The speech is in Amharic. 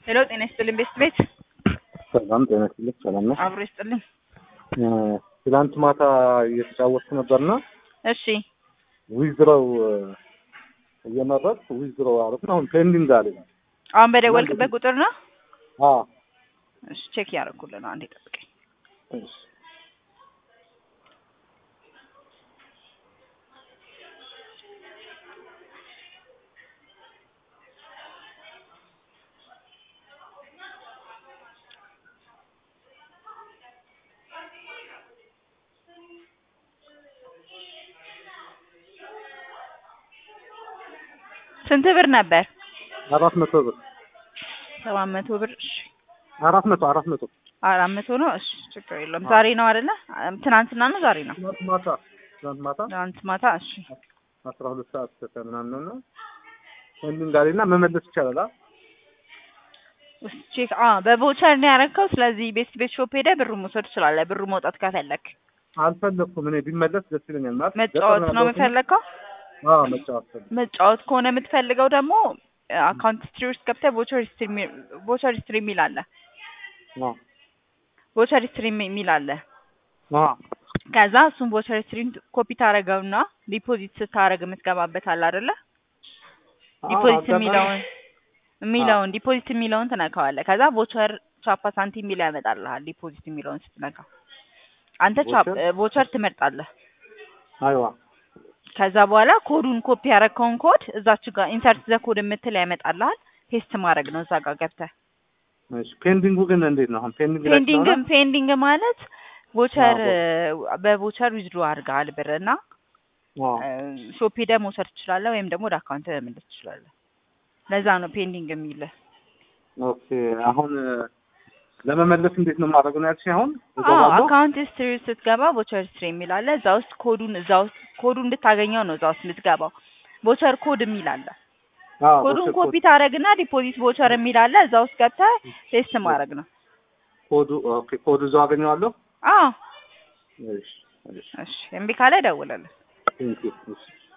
ሄሎ ጤና ይስጥልኝ ቤስት ቤት ሰላም ጤና ይስጥልኝ። ሰላም ነው። አብሮ ይስጥልኝ። ትላንት ማታ እየተጫወትኩ ነበርና እሺ ዊዝድሮው እየመረጥኩ ዊዝድሮው አረፍ ነው። አሁን ፔንዲንግ አለ። አሁን በደወልክበት ቁጥር ነው? አዎ እሺ ቼክ ያደረኩልህ ነው። አንዴ ጠብቀኝ። እሺ ስንት ብር ነበር? አራት መቶ ብር ሰባት መቶ ብር። እሺ አራት መቶ አራት መቶ አራት መቶ ነው። እሺ ችግር የለውም። ዛሬ ነው አይደለ? ትናንትና ነው ዛሬ ነው? ትናንት ማታ ትናንት ማታ ትናንት ማታ። እሺ አስራ ሁለት ሰዓት ከምናምን ነው እና ፔንዲንግ አለና መመለስ ይቻላል። አ ውስጥ ቼክ አ በቮቸር ነው ያደረከው። ስለዚህ ቤስት ቤት ሾፕ ሄደህ ብሩ መውሰድ ትችላለህ። ብሩ መውጣት ከፈለክ አልፈለኩም እኔ ቢመለስ ደስ ይለኛል። ማለት መጫወት ነው የምፈልገው። አዎ መጫወት ፈለኩ። መጫወት ከሆነ የምትፈልገው ደግሞ አካውንት ሂስትሪ ውስጥ ገብተህ ቮቸር ሂስትሪ ቮቸር ሂስትሪ የሚል አለ። አዎ ቮቸር ሂስትሪ የሚል አለ። አዎ ከዛ እሱን ቮቸር ሂስትሪን ኮፒ ታደርገውና ዲፖዚት ስታደርግ የምትገባበት አለ አይደለ? ዲፖዚት የሚለውን የሚለውን ዲፖዚት የሚለውን ትነካዋለህ። ከዛ ቮቸር ቻፓ ሳንቲም የሚለው ያመጣልሃል። ዲፖዚት የሚለውን ስትነካው አንተ ቻፕ ቮቸር ትመርጣለህ። አይዋ ከዛ በኋላ ኮዱን ኮፒ ያደረግከውን ኮድ እዛች ጋር ኢንሰርት ዘ ኮድ የምትል ያመጣልሃል። ፔስት ማድረግ ነው እዛ ጋር ገብተህ። እሺ ፔንዲንጉ ግን እንዴት ነው አሁን? ፔንዲንግ ላይ ፔንዲንግ ስለሆነ ፔንዲንግ ማለት ቮቸር በቮቸር ዊዝድሮ አድርገሃል ብር እና አዎ ሾፕ ሄደህ መውሰድ ትችላለህ፣ ወይም ደግሞ ወደ አካውንት መመለስ ትችላለህ። ለዛ ነው ፔንዲንግ የሚልህ። ኦኬ አሁን ለመመለስ እንዴት ነው ማድረግ ነው ያልሽኝ? አሁን አዎ እገባለሁ? አካውንት ሂስትሪ ውስጥ ስትገባ ቮቸር ሂስትሪ የሚል አለ። እዛ ውስጥ ኮዱን እዛ ውስጥ ኮዱን እንድታገኘው ነው እዛ ውስጥ የምትገባው። ቮቸር ኮድ የሚል አለ። አዎ ኮዱን ቮቸር ኮፒ ታደርግና ዲፖዚት ቮቸር የሚል አለ። እዛ ውስጥ ገብተህ ቴስት ማድረግ ነው። ኮዱ ኦኬ ኮዱ እዛው አገኘዋለሁ። አዎ እሺ እሺ እሺ፣ እምቢ ካለ ደውለልን። ቴንክ ዩ እሺ